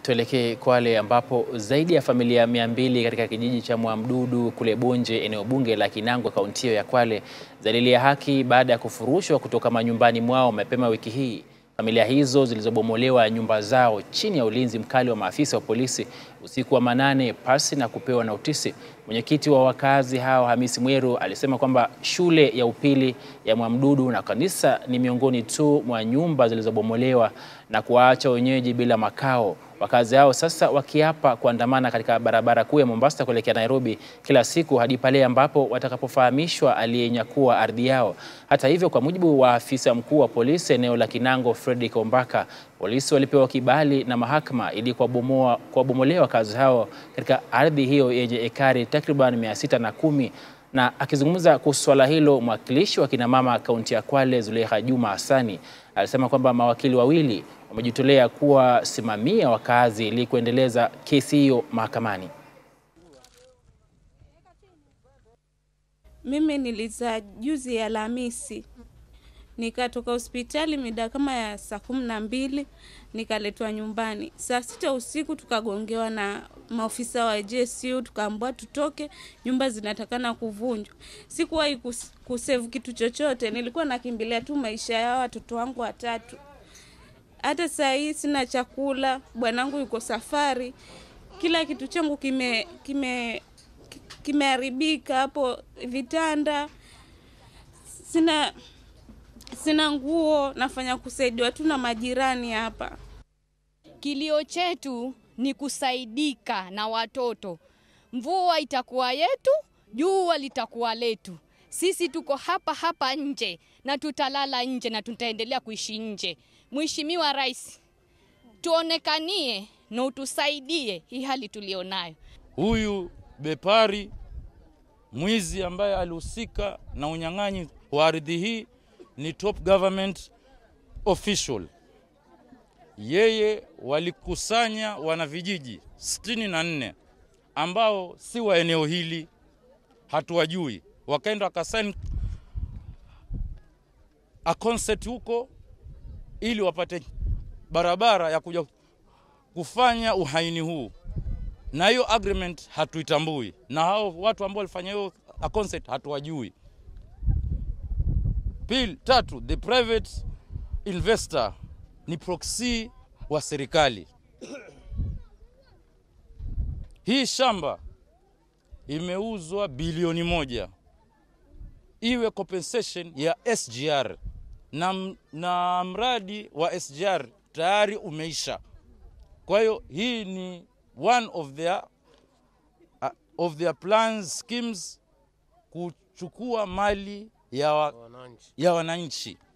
Tuelekee Kwale ambapo zaidi ya familia mia mbili katika kijiji cha Mwamdudu kule Bonje, eneo bunge la Kinangwa, kaunti hiyo ya Kwale zalilia haki baada ya kufurushwa kutoka manyumbani mwao mapema wiki hii. Familia hizo zilizobomolewa nyumba zao chini ya ulinzi mkali wa maafisa wa polisi usiku wa manane pasi na kupewa notisi. Mwenyekiti wa wakazi hao Hamisi Mweru alisema kwamba shule ya upili ya Mwamdudu na kanisa ni miongoni tu mwa nyumba zilizobomolewa na kuwaacha wenyeji bila makao. Wakazi hao sasa wakiapa kuandamana katika barabara kuu ya Mombasa kuelekea Nairobi kila siku hadi pale ambapo watakapofahamishwa aliyenyakua ardhi yao. Hata hivyo, kwa mujibu wa afisa mkuu wa polisi eneo la Kinango Fredrick Ombaka, polisi walipewa kibali na mahakama ili kuwabomolea wakazi hao katika ardhi hiyo yenye ekari takriban mia sita na kumi. Na akizungumza kuhusu swala hilo, mwakilishi wa kinamama kaunti ya Kwale Zulekha Juma Hassani alisema kwamba mawakili wawili wamejitolea kuwasimamia wakazi ili kuendeleza kesi hiyo mahakamani. Mimi nilizaa juzi ya Alhamisi, nikatoka hospitali mida kama ya saa kumi na mbili nikaletwa nyumbani saa sita usiku, tukagongewa na maofisa wa JSU, tukaambiwa tutoke, nyumba zinatakana kuvunjwa. Sikuwahi kus kusevu kitu chochote, nilikuwa nakimbilia tu maisha ya watoto wangu watatu. Hata saa hii sina chakula, bwanangu yuko safari, kila kitu changu kime kime kimeharibika hapo, vitanda sina sina nguo, nafanya kusaidiwa tu na majirani hapa. Kilio chetu ni kusaidika na watoto. Mvua itakuwa yetu, jua litakuwa letu. Sisi tuko hapa hapa nje na tutalala nje na tutaendelea kuishi nje. Mheshimiwa Rais, tuonekanie na utusaidie hii hali tulionayo. Huyu bepari mwizi ambaye alihusika na unyang'anyi wa ardhi hii ni top government official. Yeye walikusanya wanavijiji sitini na nne ambao si wa eneo hili, hatuwajui, wakaenda wakasaini a concert huko ili wapate barabara ya kuja kufanya uhaini huu, na hiyo agreement hatuitambui, na hao watu ambao walifanya hiyo a concert hatuwajui. Pili, tatu, the private investor ni proxy wa serikali. Hii shamba imeuzwa bilioni moja iwe compensation ya SGR na, na mradi wa SGR tayari umeisha. Kwa hiyo hii ni one of their, uh, of their plans schemes kuchukua mali ya, wa, ya wananchi.